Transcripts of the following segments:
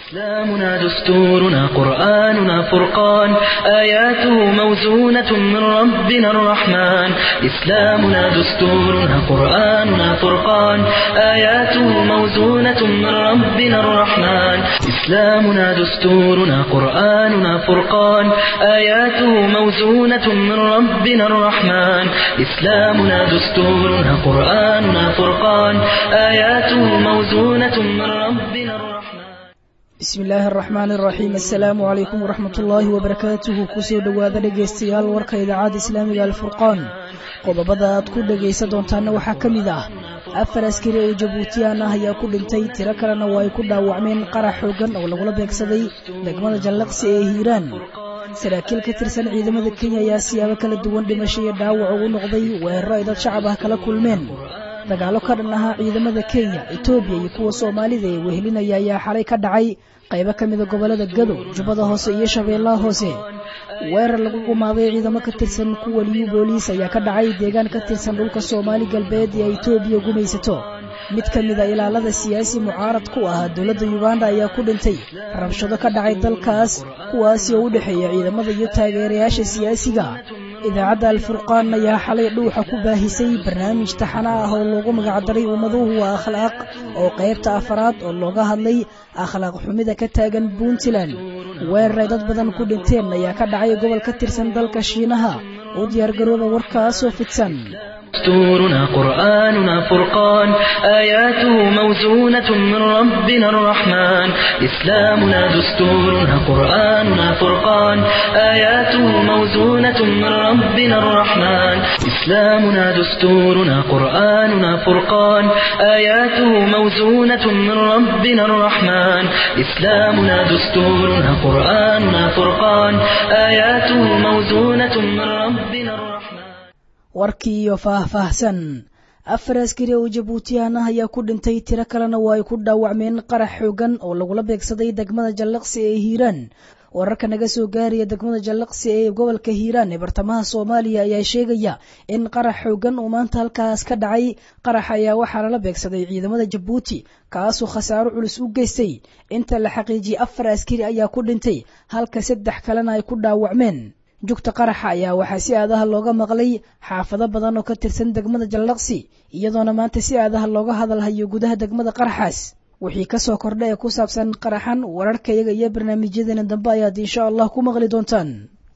إسلامنا دستورنا قرآننا فرقان آياته موزونة من ربنا الرحمن إسلامنا دستورنا قرآننا فرقان آياته موزونة من ربنا الرحمن إسلامنا دستورنا قرآننا فرقان آياته موزونة من ربنا الرحمن إسلامنا دستورنا قرآننا فرقان آياته موزونة من ربنا الرحمن bismi illaahi araxmaan iraxiim assalaamu calaykum waraxmat ullaahi wabarakaatuhu kusoo dhowaada dhegaystayaal warka idaacadda islaamiga alfurqaan qodobada aad ku dhegaysan doontaana waxaa ka mid ah afar askari oo jabuutiyaan ah ayaa ku dhintay tiro kalena waa ay ku dhaawacmeen qarax xoogan oo lagula beegsaday degmada jallaqsi ee hiiraan saraakiil ka tirsan ciidamada kenya ayaa siyaabo kala duwan dhimasho iyo dhaawac ugu noqday weeraro ay dad shacab ah kala kulmeen dagaalo ka dhan ahaa ciidamada kenya etoobiya iyo kuwa soomaalida ee wehelinaya ayaa xalay ka dhacay qaybo ka mida gobollada gado jubbada hoose iyo shabeellaha hoose weerar lagu gumaaday ciidamo ka tirsan kuwa liyu booliis ayaa ka dhacay deegaan ka tirsan dhulka soomaali galbeed ee etoobiya gumaysato mid ka mida ilaalada siyaasi mucaarad ku ah dowladda yuganda ayaa ku dhintay rabshado ka dhacay dalkaas kuwaasi oo u dhexeeya ciidamada iyo taageerayaasha siyaasiga idaacadda alfurqaan ayaa xalay dhuuxa ku baahisay barnaamij taxana ah oo loogu magacdaray ummaduhu waa akhlaaq oo qaybta afaraad oo looga hadlay akhlaaq xumida ka taagan puntland weeraray dad badan ku dhinteen ayaa ka dhacay gobol ka tirsan dalka shiinaha u diyaargarooba warkaasoo fidsan دستورنا قرآننا فرقان آياته موزونة من ربنا الرحمن إسلامنا دستورنا قرآننا فرقان آياته موزونة من ربنا الرحمن إسلامنا دستورنا قرآننا فرقان آياته موزونة من ربنا الرحمن إسلامنا دستورنا قرآننا فرقان آياته موزونة من ربنا الرحمن warkii iyo faah-faahsan afar askari oo jabuutiyaan ah ayaa ku dhintay tiro kalena waa ay ku dhaawacmeen qarax xoogan oo lagula beegsaday degmada jallaqsi ee hiiraan wararka naga soo gaaraya degmada jallaqsi ee gobolka hiiraan ee bartamaha soomaaliya ayaa sheegaya in qarax xoogan uu maanta halkaas ka dhacay qarax ayaa waxaa lala beegsaday ciidamada jabuuti kaasoo khasaaro culus u geystay inta la xaqiijiyey afar askari ayaa ku dhintay halka saddex kalena ay ku dhaawacmeen jugta qaraxa ayaa waxaa si aadaha looga maqlay xaafado badan oo ka tirsan degmada jallaqsi iyadoona maanta si aadaha looga hadalhayo gudaha degmada qaraxaas wixii kasoo kordha ee ku saabsan qaraxan wararkayaga iyo barnaamijyadeena dambe ayaad insha allah ku maqli doontaan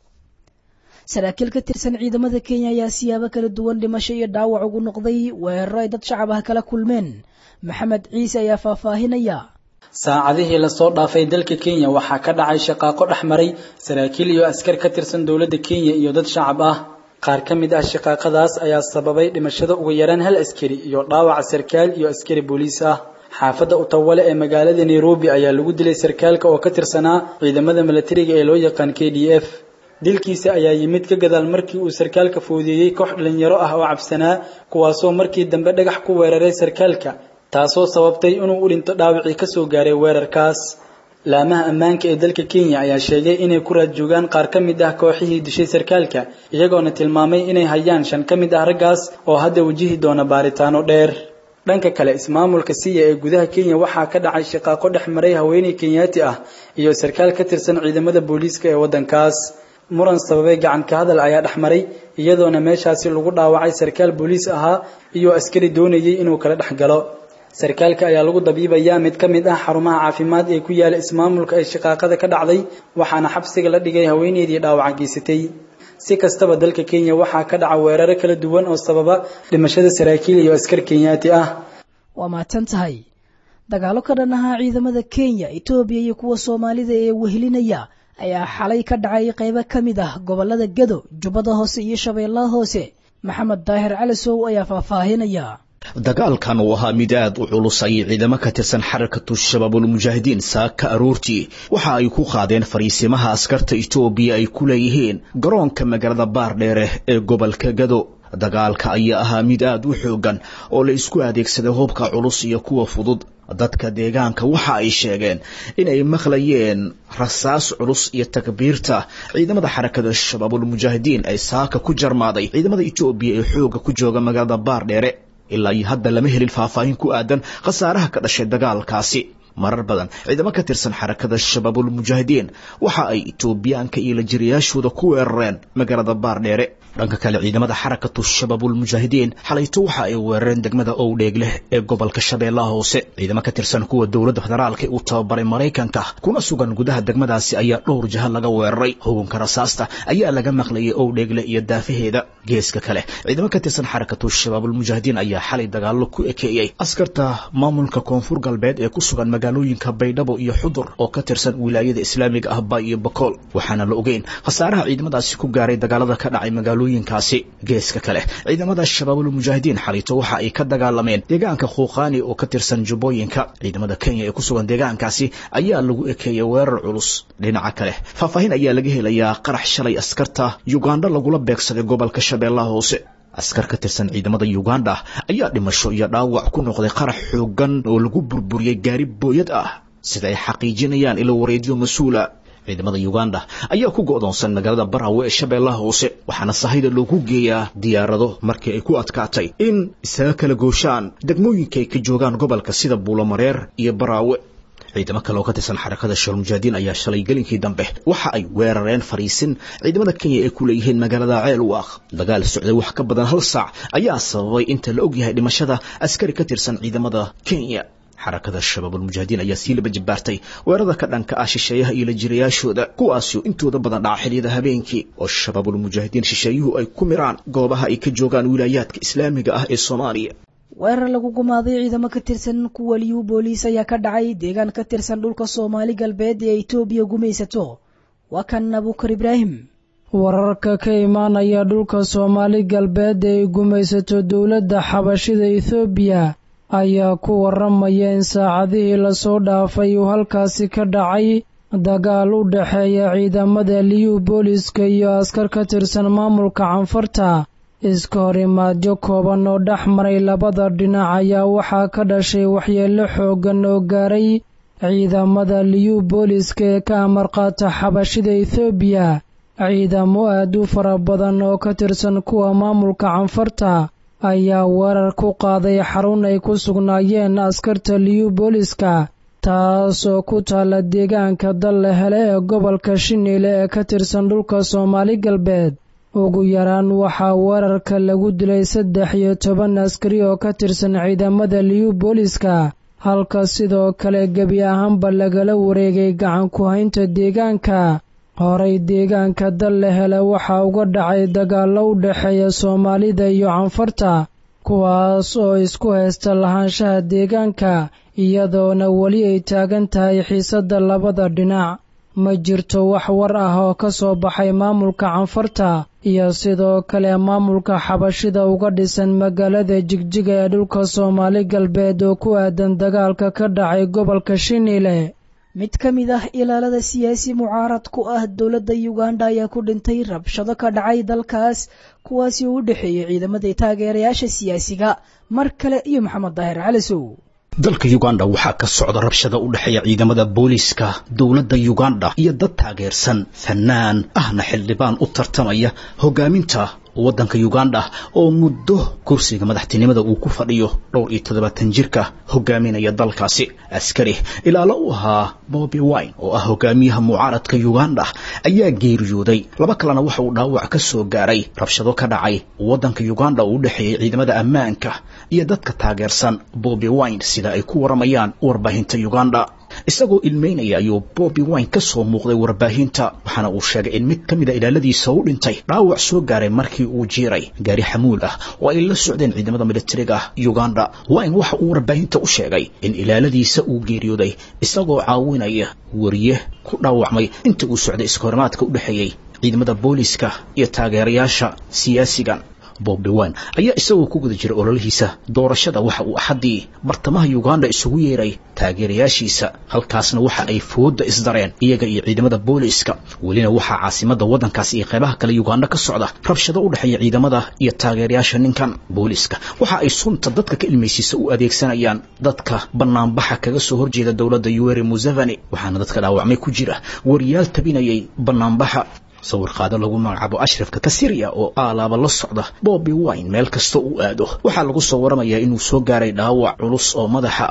saraakiil ka tirsan ciidamada kenya ayaa siyaabo kala duwan dhimasho iyo dhaawac ugu noqday weeraro ay dad shacab ah kala kulmeen maxamed ciise ayaa faahfaahinaya saacadihii lasoo dhaafay dalka kenya waxaa ka dhacay shaqaaqo dhex maray saraakiil iyo askar ka tirsan dowladda kenya iyo dad shacab ah qaar ka mid ah shaqaaqadaas ayaa sababay dhimashada ugu yaraan hal askari iyo dhaawaca sarkaal iyo askari booliis ah xaafadda utawale ee magaalada nairobi ayaa lagu dilay sarkaalka oo ka tirsanaa ciidamada milatariga ee loo yaqaan k d f dilkiisa ayaa yimid ka gadaal markii uu sarkaalka foodeeyey koox dhalinyaro ah oo cabsanaa kuwaasoo markii dambe dhagax ku weeraray sarkaalka taasoo sababtay inuu u dhinto dhaawacii ka soo gaaray weerarkaas laamaha ammaanka ee dalka kenya ayaa sheegay inay ku raad joogaan qaar ka mid ah kooxihii dishay sarkaalka iyagoona tilmaamay inay hayaan shan ka mid ah raggaas oo hadda wajihi doona baaritaano dheer dhanka kale ismaamulka siya ee gudaha kenya waxaa ka dhacay shaqaaqo dhex maray haweeney kenyaati ah iyo sarkaal ka tirsan ciidamada booliiska ee waddankaas muran sababay gacan ka hadal ayaa dhex maray iyadoona meeshaasi lagu dhaawacay sarkaal booliis ahaa iyo askari doonayay inuu kala dhex galo sarkaalka ayaa lagu dabiibayaa mid ka mid ah xarumaha caafimaad ee ku yaala ismaamulka ee shaqaaqada ka dhacday waxaana xabsiga la dhigay haweeneydii dhaawaca geysatay si kastaba dalka kenya waxaa ka dhaca weeraro kala duwan oo sababa dhimashada saraakiil iyo askar kenyaati ah waa mahadsan tahay dagaalo ka dhan ahaa ciidamada kenya etoobiya iyo kuwa soomaalida ee wehelinaya ayaa xalay ka dhacay qaybo ka mid ah gobollada gado jubbada hoose iyo shabeellaha hoose maxamed daahir calisow ayaa faahfaahinaya dagaalkan uu ahaa mid aad u culusay ciidamo ka tirsan xarakatu shabaabulmujaahidiin saaka aroortii waxa ay ku qaadeen fariisimaha askarta etoobiya ay ku leeyihiin garoonka magaalada baardheere ee gobolka gado dagaalka ayaa ahaa mid aad u xoogan oo la isku adeegsaday hubka culus iyo kuwa fudud dadka deegaanka waxa ay sheegeen inay maqlayeen rasaas culus iyo takbiirta ciidamada xarakada shabaabulmujaahidiin ay saaka ku jarmaaday ciidamada etoobiya ee xooga ku jooga magaalada baardheere ilaa iyo hadda lama helin faahfaahin ku aadan khasaaraha ka dhashay dagaalkaasi marar badan ciidamo ka tirsan xarakada shabaabulmujaahidiin waxa ay etoobiyaanka iyo lajiriyaashooda ku weerareen magaalada baardheere dhanka kale ciidamada xarakatu shabaabulmujaahidiin xalayto waxa ay weerareen degmada owdheegleh ee gobolka shabeellaha hoose ciidamo ka tirsan kuwa dowladda federaalka uu tababaray maraykanka kuna sugan gudaha degmadaasi ayaa dhowr jaha laga weeraray hugunka rasaasta ayaa laga maqlayay owdheegle iyo daafaheeda geeska kale ciidamo ka tirsan xarakatu shabaabulmujaahidiin ayaa xalay dagaallo ku ekeeyey askarta maamulka koonfur galbeed ee ku sugan magaalooyinka baydhabo iyo xudur oo ka tirsan wilaayada islaamiga ah bay iyo bakool waxaana la ogeyn khasaaraha ciidamadaasi ku gaaray dagaalada ka dhacay magaalooyinkaasi geeska kale ciidamada shabaabulmujaahidiin xalayto waxa ay ka dagaalameen deegaanka khuuqaani oo ka tirsan jubbooyinka ciidamada kenya ee ku sugan deegaankaasi ayaa lagu ekeeyey weerar culus dhinaca kale faahfaahin ayaa laga helayaa qarax shalay askarta yugandha lagula beegsaday gobolka shabeellaha hoose askar ka tirsan ciidamada yuganda ayaa dhimasho iyo dhaawac ku noqday qarax xoogan oo lagu burburiyey gaari booyad ah sida ay xaqiijinayaan ilo wareedyo mas-uula ciidamada yuganda ayaa ku go'doonsan magaalada barawe ee shabeellaha hoose waxaana sahayda loogu geeyaa diyaarado markii ay ku adkaatay in isaga kala gooshaan degmooyinka ay ka joogaan gobolka sida buulomareer iyo baraawe ciidamo kale oo ka tirsan xarakada shaalmujaahidiin ayaa shalay gelinkii dambe waxa ay weerareen fariisin ciidamada kenya ay ku leeyihiin magaalada ceelwaaq dagaal socday wax ka badan hal saac ayaa sababay inta la ogyahay dhimashada askari ka tirsan ciidamada kenya xarakada shabaabulmujaahidiin ayaa sii laba jibaartay weerarada ka dhanka ah shisheeyaha iyo lajirayaashooda kuwaasoo intooda badan dhaca xiliyada habeenkii oo shabaabulmujaahidiin shisheeyuhu ay ku miraan goobaha ay ka joogaan wilaayaadka islaamiga ah ee soomaaliya weerar lagu gumaaday ciidamo ka tirsan kuwa liyu booliis ayaa ka dhacay deegaan ka tirsan dhulka soomaali galbeed ee etoobiya gumaysato waa kan abuukar ibraahim wararka ka imaanaya dhulka soomaali galbeed ee ay gumaysato dowladda xabashida ethoobiya ayaa ku waramaya in saacadihii lasoo dhaafay uu halkaasi ka dhacay dagaal u dhexeeya ciidamada liyu booliska iyo askar ka tirsan maamulka canfarta iska hor imaadyo kooban oo dhex maray labada dhinac ayaa waxaa ka dhashay waxyeello xooggan oo gaaray ciidamada liyu booliska ee ka amarqaata xabashida ethoobiya ciidamo aad u fara badan oo ka tirsan kuwa maamulka canfarta ayaa weerar ku qaaday xarun ay ku sugnaayeen askarta liyu booliska taasoo ku taalla deegaanka dalle hele ee gobolka shiniile ee ka tirsan dhulka soomaali galbeed ugu yaraan waxaa weerarka lagu dilay saddex iyo toban askari oo ka tirsan ciidamada liyu booliska halka sidoo kale gebi ahaanba lagala wareegay gacan ku haynta deegaanka horay deegaanka dalle hele waxaa uga dhacay dagaallo u dhexeeya soomaalida iyo canfarta kuwaas oo isku haysta lahaanshaha deegaanka iyadoona weli ay taagan tahay xiisadda labada dhinac ma jirto wax war ah oo ka soo baxay maamulka canfarta iyo sidoo kale maamulka xabashida uga dhisan magaalada jigjiga ee dhulka soomaali galbeed oo ku aadan dagaalka ka dhacay gobolka shiniile mid ka mid ah ilaalada siyaasi mucaarad ku ah dowladda yuganda ayaa ku dhintay rabshado ka dhacay dalkaas kuwaasi oo u dhexeeyey ciidamada taageerayaasha siyaasiga mar kale iyo maxamed daahir calisow dalka yuganda waxaa ka socda rabshada u dhexeeya ciidamada booliiska dowladda yuganda iyo dad taageersan fanaan ahna xildhibaan u tartamaya hogaaminta waddanka yuganda oo muddo kursiga madaxtinimada uu ku fadhiyo dhowr iyo toddobaatan jirka hogaaminaya dalkaasi askari ilaalo u ahaa bobi wine oo ah hogaamiyaha mucaaradka yuganda ayaa geeriyooday laba kalena waxa uu dhaawac ka soo gaaray rabshado ka dhacay waddanka yuganda oo u dhexeeyey ciidamada ammaanka iyo dadka taageersan bobi wine sida ay ku waramayaan warbaahinta yuganda isagoo ilmeynaya ayuu bobi wine ka soo muuqday warbaahinta waxaana uu sheegay in mid ka mida ilaaladiisa u dhintay dhaawac soo gaaray markii uu jiiray gaari xamuul ah oo ay la socdeen ciidamada militariga uganda wine waxa uu warbaahinta u sheegay in ilaaladiisa uu geeriyooday isagoo caawinaya wariye ku dhaawacmay inta uu socday iskahorimaadka u dhexeeyey ciidamada booliiska iyo taageerayaasha siyaasigan bobi wine ayaa isagoo ku guda jira ololihiisa doorashada waxa uu axaddii bartamaha yuganda isugu yeeray taageerayaashiisa halkaasna waxa ay fooda isdareen iyaga iyo ciidamada booliiska welina waxaa caasimadda waddankaasi iyo qeybaha kale yuganda ka socda rabshado u dhexeeya ciidamada iyo taageerayaasha ninkan booliiska waxa ay sunta dadka ka ilmaysiisa u adeegsanayaan dadka banaanbaxa kaga soo horjeeda dowladda yuweri museveni waxaana dadka dhaawacmay ku jira wariyaal tabinayay banaanbaxa sawir qaado lagu magacaabo ashrafka kasiriya oo aalaaba la socda bobi wine meel kasta uu aado waxaa lagu soo waramayaa inuu soo gaaray dhaawac culus oo madaxa ah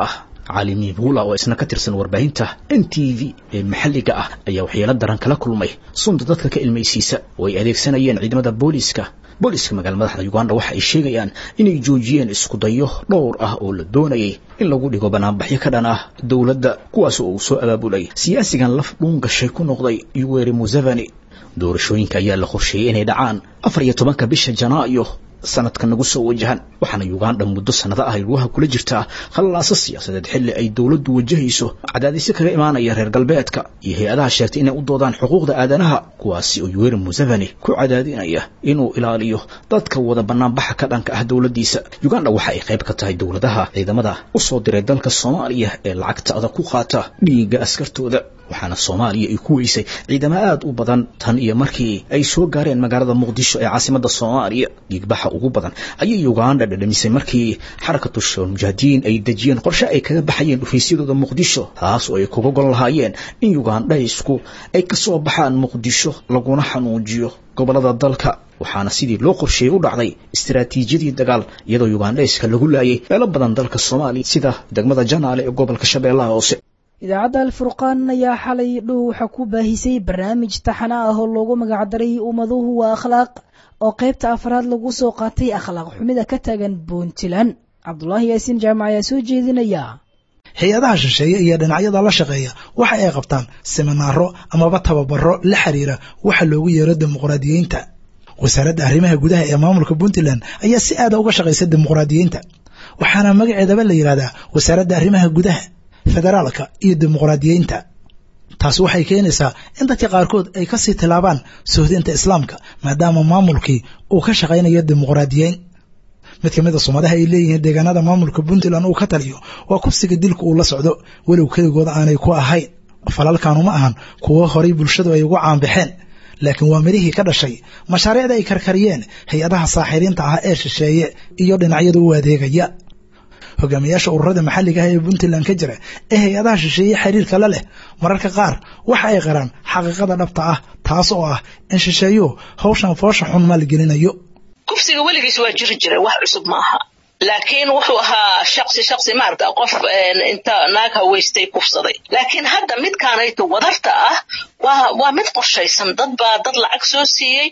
cali miibuula oo isna ka tirsan warbaahinta n t v ee maxalliga ah ayaa waxyeelo daran kala kulmay sunta dadka ka ilmaysiisa oo ay adeegsanayeen ciidamada booliiska booliiska magaala madaxda uganda waxa ay sheegayaan inay joojiyeen iskudayo dhowr ah oo la doonayay in lagu dhigo banaanbaxyo ka dhan ah dowladda kuwaas oo uu soo abaabulay siyaasigan laf dhuun gashay ku noqday yuweri museveni doorashooyinka ayaa la qorsheeyey inay dhacaan afar iyo tobanka bisha janaayo sanadka nagu soo wajahan waxaana uganda muddo sannado ah lugaha kula jirtaa khallaaso siyaasadeed xilli ay dowladdu wajahayso cadaadisyo kaga imaanaya reer galbeedka iyo hay-adaha sheegtay inay u doodaan xuquuqda aadanaha kuwaasi oo yuweri museveni ku cadaadinaya inuu ilaaliyo dadka wada banaanbaxa ka dhanka ah dowladdiisa uganda waxa ay qayb ka tahay dowladaha ciidamada u soo diray dalka soomaaliya ee lacagta adag ku qaata dhiigga askartooda waxaana soomaaliya ay ku weysay ciidamo aad u badan tan iyo markii ay soo gaareen magaalada muqdisho ee caasimadda soomaaliya dhiigbaxa ugu badan ayay uganda dhadhamisay markii xarakatu shabaal mujaahidiin ay dejiyeen qorshe ay kaga baxayeen dhufaysyadooda muqdisho taas oo ay kuga gol lahaayeen in ugandhaysku ay ka soo baxaan muqdisho laguna xanuujiyo gobolada dalka waxaana sidii loo qorsheeyey u dhacday istaraatiijiyadii dagaal iyadoo ugandhayska lagu laayay meelo badan dalka soomaaliya sida degmada janaale ee gobolka shabeellaha hoose idaacadda alfurqaan ayaa xalay dhow waxaa ku baahisay barnaamij taxana ah oo loogu magacdaray ummaduhu waa akhlaaq oo qaybta afraad lagu soo qaatay akhlaaq xumida ka taagan puntland cabdulaahi yaasiin jaamac ayaa soo jeedinaya hay-adaha shisheeye iyo dhinacyada la shaqeeya waxa ay qabtaan siminaaro amaba tababaro la xiriira waxa loogu yeero dimuqraadiyiinta wasaaradda arrimaha gudaha ee maamulka puntland ayaa si aada uga shaqaysa dimuqraadiyiinta waxaana magaceedaba la yidhahdaa wasaaradda arrimaha gudaha federaalka iyo dimuqraadiyiinta taasi waxay keenaysaa in dadka qaarkood ay kasii tilaabaan sohdinta islaamka maadaama maamulkii uu ka shaqaynayo dimuqraadiyeyn mid ka mid a sumadaha ay leeyihiin deegaanada maamulka puntland uu ka taliyo waa kufsiga dilka uu la socdo walow keligooda aanay ku ahayn falalkanu ma ahan kuwo horay bulshadu ay ugu caanbaxeen laakiin waa mirihii ka dhashay mashaariicda ay karkariyeen hay-adaha saaxiriinta ah ee shisheeye iyo dhinacyada u adeegaya hogaamiyaasha ururada maxalliga ah ee puntland ka jira ee hay-adaha shisheeye xiriirka la leh mararka qaar waxa ay qaraan xaqiiqada dhabta ah taas oo ah in shisheeyuhu hawshan foosha xun maalgelinayo kufsiga weligiis waa jiri jiray wax cusub maaha laakiin wuxuu ahaa shaqsi shaqsi maarata qof inta naag haweystay kufsaday laakiin hadda midkaanayto wadarta ah waa waa mid qorshaysan dad baa dad lacag soo siiyey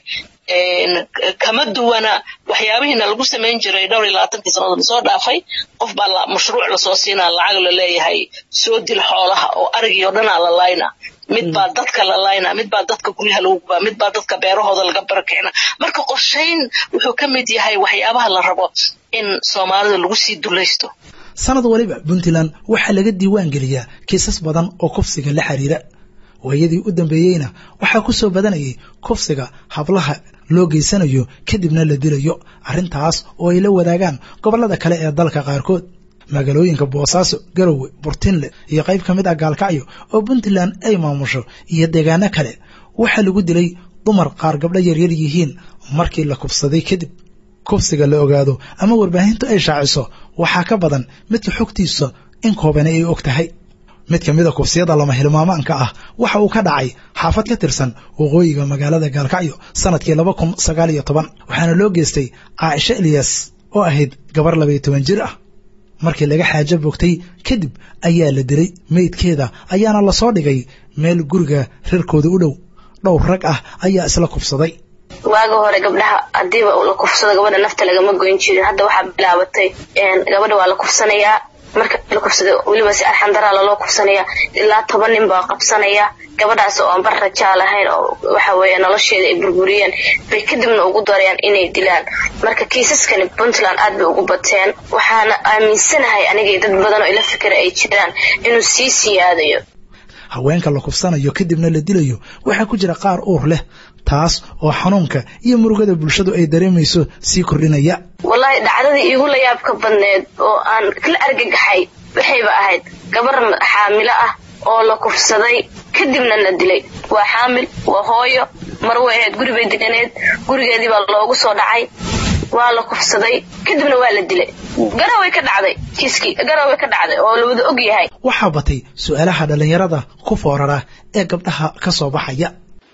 kama duwana waxyaabihiina lagu samayn jiray dhowr iyo labaatankii sannadood lasoo dhaafay qof baa mashruuc lasoo siinaa lacag la leeyahay soo dil xoolaha oo arigii oo dhanaa la layna mid baa dadka la layna mid baa dadka guryaha lagu gubaa mid baa dadka beerahooda laga barakicina marka qorshayn wuxuu ka mid yahay waxyaabaha la rabo in soomaalida lagu sii dulaysto sanad waliba puntland waxaa laga diiwaan geliyaa kiisas badan oo kufsiga la xiriira waayadii u dambeeyeyna waxaa ku soo badanayay kufsiga hablaha loo geysanayo kadibna la dilayo arrintaas oo ay la wadaagaan gobollada kale ee dalka qaarkood magaalooyinka boosaaso garowe burtinle iyo qayb ka mid ah gaalkacyo oo puntland ay maamusho iyo deegaano kale waxaa lagu dilay dumar qaar gabdho yaryar yihiin markii la kufsaday kadib kufsiga la ogaado ama warbaahintu ay shaaciso waxaa ka badan midka xogtiisa in koobani ay og tahay mid ka mid a kufsiyada lama hilmaamaanka ah waxa uu ka dhacay xaafad ka tirsan waqooyiga magaalada gaalkacyo sanadkii laba kun sagaal iyo toban waxaana loo geystay caaisha eliyas oo ahayd gabar labaiyo toban jir ah markii laga xaajo bogtay kadib ayaa la dilay meydkeeda ayaana lasoo dhigay meel guriga reerkooda u dhow dhowr rag ah ayaa isla kufsaday waaga hore gabdhaha hadiiba la kufsado gabadha nafta lagama goyn jirin hadda waxaa bilaabatay gabadha waa la kufsanayaa marka la kufsado weliba si arxandaraa laloo kufsanaya ilaa toban nin baa qabsanaya gabadhaas oo aan bar rajaa lahayn oo waxa weeye nolosheeda ay burburiyeen bay kadibna ugu darayaan inay dilaan marka kiisaskani puntland aad bay ugu bateen waxaana aaminsanahay anigay dad badan oo ila fikira ay jiraan inuu sii siyaadayo haweenka la kufsanayo kadibna la dilayo waxaa ku jira qaar uur leh taas oo xanuunka iyo murugada bulshadu ay dareemayso sii kordhinaya wallaahi dhacdadii iigu la yaabka badneed oo aan la argagaxay waxayba ahayd gabar xaamilo ah oo la kufsaday kadibna la dilay waa xaamil waa hooyo mar way ahayd guri bay deganeed gurigeedii baa loogu soo dhacay waa la kufsaday kadibna waa la dilay garaway ka dhacday kiiskii garaway ka dhacday oo la wada og yahay waxaa batay su-aalaha dhallinyarada ku foorara ee gabdhaha ka soo baxaya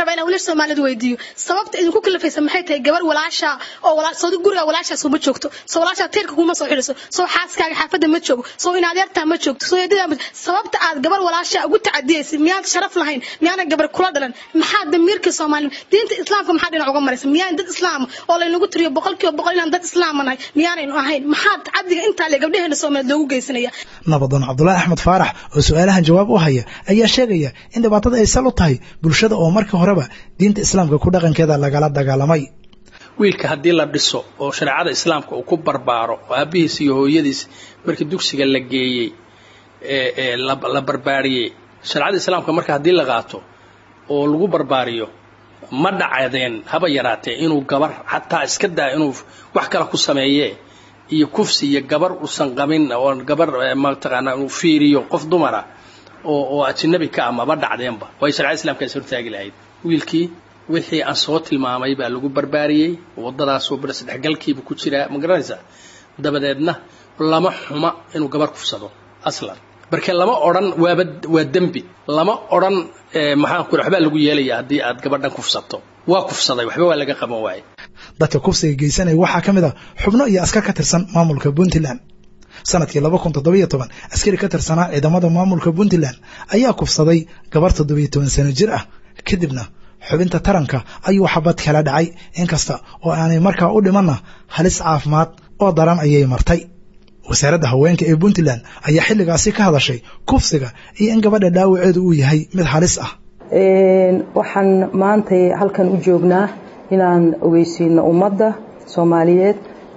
rabaa inaan wiilasha soomaalida weydiiyo sababta idinku kalafaysa maxay tahay gabar walaasha oo walaa soo guriga walaashaas uma joogto soo walaasha teerka kuma soo xidhiso soo xaaskaaga xaafadda ma joogo soo in adeertaa ma joogto soo eedada ma sababta aad gabar walaasha ugu tacadiyaysa miyaad sharaf lahayn miyaana gabar kula dhalan maxaa damiirka soomaali diinta islaamka maxaa dhinac uga maraysa miyaan dad islaam oo laynagu tiriyo boqolkiiba boqol inaan dad islaama nahay miyaanaynu ahayn maxaa tacadiga intaa le gabdhaheena soomaaliyeed loogu geysanaya nabadoon cabdulaahi axmed faarax oo su-aalahan jawaab u haya ayaa sheegaya in dhibaatada ay sal u tahay bulshada oo markii horeba diinta islaamka ku dhaqankeeda lagala dagaalamay wiilka haddii la dhiso oo shareecada islaamka uu ku barbaaro oo aabihiis iyo hooyadiis markii dugsiga la geeyey ee la barbaariyey shareecada islaamka marka haddii la qaato oo lagu barbaariyo ma dhacdeen haba yaraatee inuu gabar xataa iska daa inuu wax kale ku sameeye iyo kufsi iyo gabar uusan qabin oo gabar mataqaanaa inuu fiiriyo qof dumara oo oo ajnabi ka ah maba dhacdeenba way shareecada islaamka is hortaagi lahayd wiilkii wixii aan soo tilmaamay baa lagu barbaariyey waddadaasoo bar saddexgalkiiba ku jiraa ma garanaysaa dabadeedna lama xuma inuu gabar kufsado aslan marka lama odhan waaba waa dembi lama odhan maxaan ku waxbaa lagu yeelaya haddii aad gabadhan kufsato waa kufsaday waxba waa laga qaban waaye dadka kufsiga geysanaya waxaa ka mid a xubno iyo askar ka tirsan maamulka puntland sanadkii laba kun toddobiyo toban askari ka tirsanaa ciidamada maamulka puntland ayaa kufsaday gabar toddobiyo toban sano jir ah kadibna xubinta taranka ayuu xabad kala dhacay inkasta oo aanay markaa u dhimanna halis caafimaad oo daran ayay martay wasaaradda haweenka ee puntland ayaa xilligaasi ka hadashay kufsiga iyo in gabadha dhaawaceedu uu yahay mid halis ah waxaan maantay halkan u joognaa inaan ogeysiino ummadda soomaaliyeed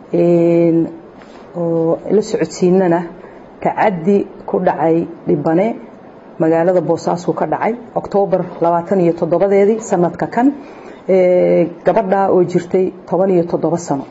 oo la socodsiinana tacaddi ku dhacay dhibane magaalada boosaasu ka dhacay oktoobar labaatan iyo toddobadeedii sanadka kan gabadha oo jirtay toban iyo toddoba sano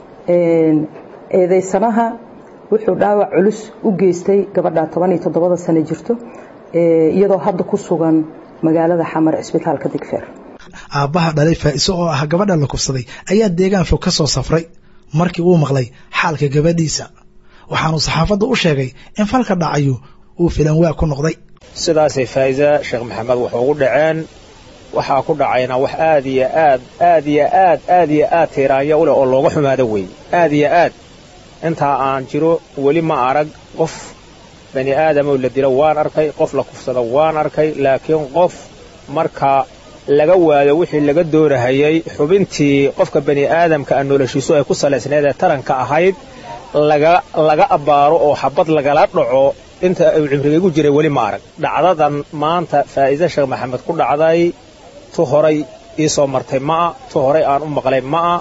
eedeysanaha wuxuu dhaawac culus u geystay gabadha toban iyo toddobada sano jirto iyadoo hadda ku sugan magaalada xamar cisbitaalka digfeer aabbaha dhalay faa'iso oo ah gabadha la kufsaday ayaa deegaan fog ka soo safray markii uu maqlay xaalka gabadhiisa waxaanuu saxaafadda u sheegay in falka dhacayu uu filan waa ku noqday sidaasay faa'iisa sheekh maxamed wuxuu ugu dhaceen waxaa ku dhacayna wax aad iyo aad aad iyo aad aad iyo aad tiiraanya u leh oo looga xumaado weeye aad iyo aad intaa aan jiro weli ma arag qof bani aadamoo la dilo waan arkay qof la kufsado waan arkay laakiin qof marka laga waayo wixii laga doonahayey xubintii qofka bani aadamka a noloshiisu ay ku salaysnayd ee taranka ahayd laga abbaaro oo xabad lagala dhaco inta uu cimrigaygu jiray weli ma arag dhacdadan maanta faa'iise sheekh maxamed ku dhacday tu horay ii soo martay ma'a tu horay aan u maqlay ma'a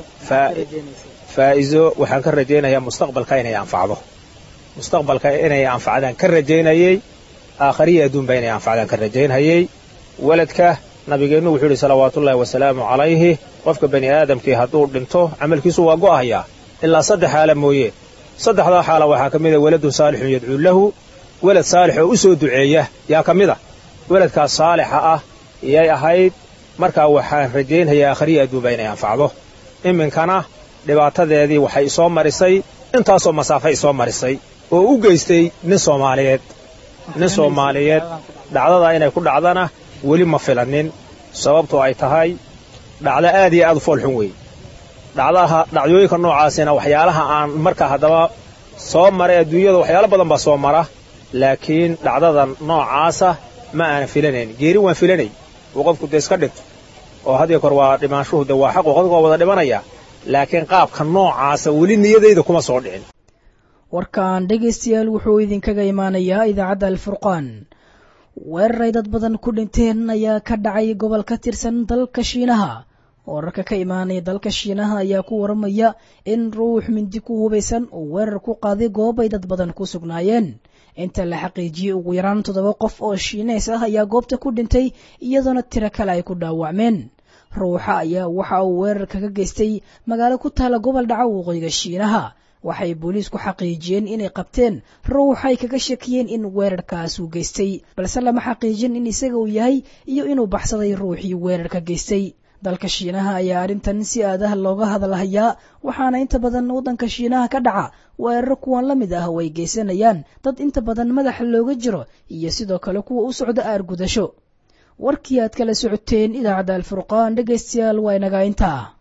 faa'iso waxaan ka rajaynayaa mustaqbalka inay anfacdo mustaqbalka inay anfacdaan ka rajaynayey aakhariya adduunba inay anfacdaan ka rajaynhayey weladka nabigeennu wuxuu yidhi salawaatuullaahi wasalaamu calayhi qofka bani aadamkii hadduu dhinto camalkiisu waa go'ahayaa ilaa saddex xaala mooye saddexdaa xaala waxaa ka mid a weladun saalixun yadcuu lahu welad saalix oo u soo duceeya yaa ka mid a weladkaas saalixa ah yay ahayd markaa waxaan rajaynhayaa aakhariya adduunba inay anfacdo iminkana dhibaatadeedii waxay isoo marisay intaasoo masaafa isoo marisay oo u geystay nin soomaaliyeed nin soomaaliyeed dhacdadaa inay ku dhacdana weli ma filannin sababtoo ay tahay dhacdo aad iyo aad u foolxun weeye dhacdaha dhacdooyinka noocaasina waxyaalaha aan markaa haddaba soo maray adduunyada waxyaalo badan baa soo mara laakiin dhacdada noocaasa ma aanan filanayn geeri waan filanay uu qofku dee iska dhinto oo had iyo kor waa dhimaanshuhu de waa xaqu qofka waa wada dhimanaya laakiin qaabka noocaasa weli niyadayda kuma soo dhicin warkan dhegaystayaal wuxuu idinkaga imaanayaa idaacadda alfurqaan weeraray dad badan ku dhinteen ayaa ka dhacay gobol ka tirsan dalka shiinaha wararka ka imaanaya dalka shiinaha ayaa ku waramaya in ruux mindi ku hubaysan uu weerar ku qaaday goobay dad badan ku sugnaayeen inta la xaqiijiyey ugu yaraan toddoba qof oo shiineys ah ayaa goobta ku dhintay iyadoona tiro kale ay ku dhaawacmeen ruuxa ayaa waxa uu weerar kaga geystay magaalo ku taala gobol dhaca waqooyiga shiinaha waxay booliisku xaqiijiyeen inay qabteen ruuxay kaga shakiyeen in weerarkaas uu geystay balse lama xaqiijin in isaga uu yahay iyo inuu baxsaday ruuxii weerarka geystay dalka shiinaha ayaa arrintan si aadaha looga hadalhayaa waxaana inta badan waddanka shiinaha ka dhaca weeraro kuwan la mid ah oo ay geysanayaan dad inta badan madaxa looga jiro iyo sidoo kale kuwa u socda aargudasho warkii aad kala socoteen idaacadda alfurqaan dhegaystayaal waa inagaa intaa